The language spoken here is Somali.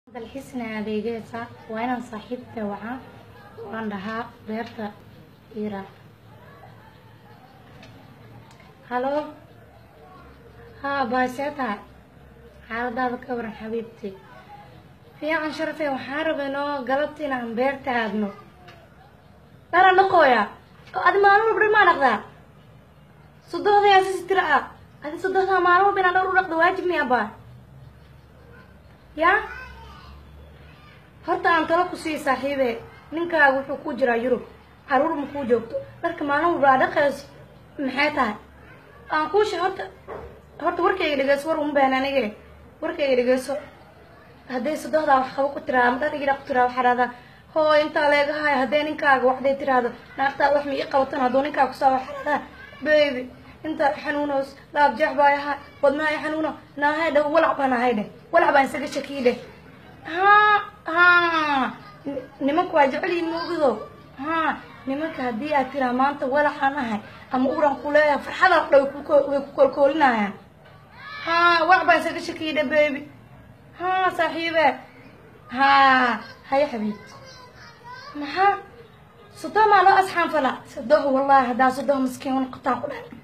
dalxiisna adeegaysa waa inaan saaxiibta wacaa waan dhahaa beerta ira halo haa baasee tahay xaaladaada ka waran xabiibti fiican sharafe waxaan rabay noo galabta inaan beerta aadno dharan dhaqooya oo adi maalin walba dhar maa dhaqdaa sodohdayaa sisi tira ah adi sodohdaa maalin walba inaan dhar u dhaqdo waajib miya baa yaa horta aan talo ku sii saaxiibe ninkaaga wuxuu ku jiraa yurub caruur ma kuu joogto dharka maalin walba aa dhaqayso maxay tahay aan kuusha horta horta warkayga dhegeyso war uma baahan anige warkayga dhegeyso hadday sodohdaa wax qabo ku tiraada ama dhar igidha ku tiraada waxaa dhahdaa hoo intaa leegahay hadday ninkaaga waxday tiraahdo naagtaa wax ma ii qabatan hadduu ninkaa kusaa waxaa dhahdaa baby intaa xanuunoos laab jeex baa ahaa wadnaha i xanuuno naahay dhow walac baan ahay dheh walac baan isaga shakii dheh ha ha nimanka waa jecel yihin moogido ha nimanka haddii aad tiraa maanta walaxaan ahay ama uran ku leeyahay farxadan dhow way ku koolkoolinayaan ha walac baan isaga shakii dheh baby ha saaxiibe ha haya xabiibti maxaa sodoh maa loo asxaan fala sodoh wallahi haddaa sodoh maskiin noqotaan ku dhahay